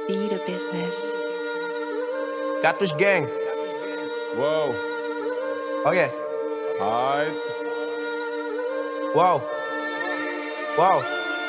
Be the business. Cartouche gang. Wow. Ok. Alright. Wow. Wow.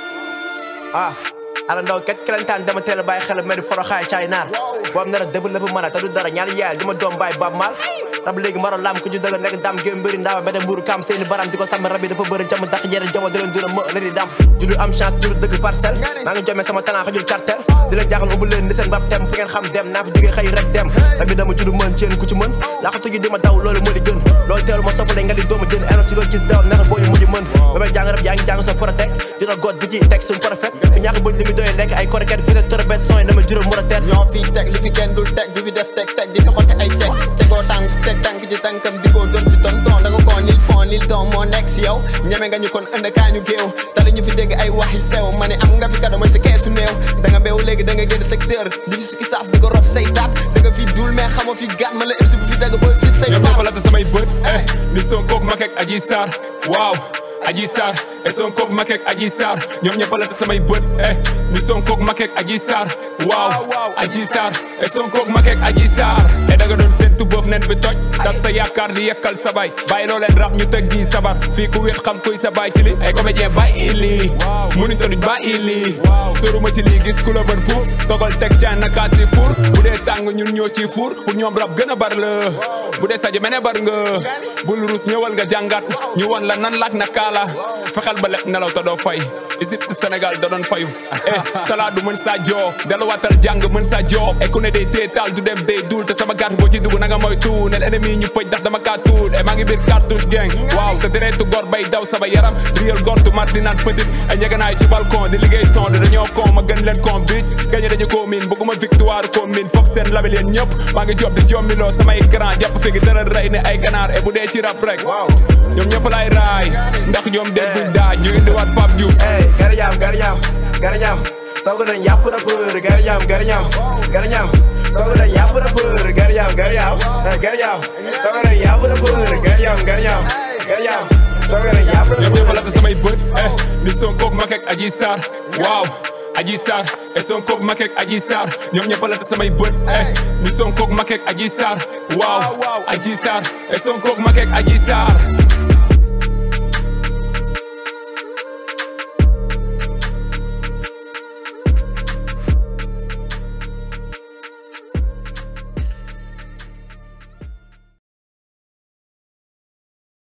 ah ala ndaw kat kelentaan dama teel a bàyyi xel mel ni foroxaay caay naar boo am nar a dëbb lépp mën a te du dara ñaari yaay di ma doom bàyyi baab maal rab léegi maro lam ku ci dëgg nekk dam gém mbëri ndaama bede mbuuru kam seeni baram di ko sàmm rab yi dafa bëri jam daq ñeneen jamo di leen duna më la di dam juddu am chance juddu dëgg parcelle maa ngi jomee sama talent xajul cartel di leen jaaxal umbu leen ni seen bab tem fu ngeen xam dem naa fi jógee xëy rek dem rab yi dama juddu mën ceen ku ci mën laaxatu ji di ma daw loolu moo di gën loolu teelu ma soppale nga di doomu jën eno si ko gis daw nara boo ñu mujj mën ba may jàng rab yaa ngi jàng sa protect dina god di ci teg suñu prophète bi ñàkk buñ li mi doyee lekk ay koreket fi sa tërëbet son yi dama juróom mën a teet ñoo fi teg li fi kenn dul teg di fi def teg teg di fi xotte ay sec tegoo tànk teg tànk ci tànkam di ko doon fi ton ton da nga koo nil fon nil don moo nekk si yow ñeme nga ñu kon ënd kaa ñu géew tali ñu fi dégg ay waxi sew ma ne am nga fi kado mooy sa keesu néew da nga beew léegi da nga génn secteur di fi sukki saaf di ko rof say taat da nga fi dul mais xamoo fi gaat ma la MC bu fi dagg ba fi say ñoom baat ñëpp la te samay bët eh ni Sonko ak Macky ak Adji Sarr waaw Adji Sarr et Sonko ak Macky ak Adji Sarr ñoom ñëpp la te samay bët eh ni Sonko ak Macky ak Adji Sarr waaw Adji Sarr et Sonko ak Macky ak Adji Sarr e da nga doon seentu boof nen bi toj tas sa yaakaar di yekkal sa bay bàyyi loo leen rap ñu tëg di sabar fii ku wét xam kuy sa baay ci li ay comédien bàyyi lii mënuñ tanuñ bàyyi lii soruma ci lii gis ku la bën fuuf togal teg caan naka si fuur bu dee tàng ñun ñoo ci fuur pour ñoom rap gën a bar la bu dee saji mene bar nga bul rus ñëwal nga jàngat ñu won la nan laak na kaala fexel ba leb nelaw te doo fay Égypte Sénégal da doon fayu eh salade mën saa joo delluwaatal jàng mën saa joo e ku ne day teetaal du dem day duul te sama gàtt boo ci dugg na nga mooy tuul nel ennemi ñu pëj ndax dama kaa tuul e maa ngi biir cartouche gang waaw te deretu gor bay daw sama yaram réel gor du mar di naan petit ay njeganaay ci balcon di liggéey son dañoo kon ma gën leen kon bitch gagné dañu ko miin bëgguma victoire ko miin foog seen label yéen ñëpp maa ngi job di jommiloo samay grand jàpp fi gi dara rey ne ay ganaar e bu dee ci rap rek ñoom ñëpp lay raay ndax ñoom dee duñ daaj ñu indiwaat Pape Diouf Hey, garañam garañam garañam togg nañ yàpp rappeur garañam garañam garañam togg nañ yàpp rappeur garañam garañam garañam togg nañ yàpp rappeur garañam garañam garañam togg nañ yàpp ñoom ñëpp la rappeur te samay bët eh ni Sonko ak Macky ak Adji Sarr waaw Adji Sarr et Sonko ak Macky ak Adji Sarr ñoom ñëpp la te samay bët eh ni Sonko ak Macky ak Adji Sarr waaw Adji Sarr et Sonko ak Macky ak Adji Sarr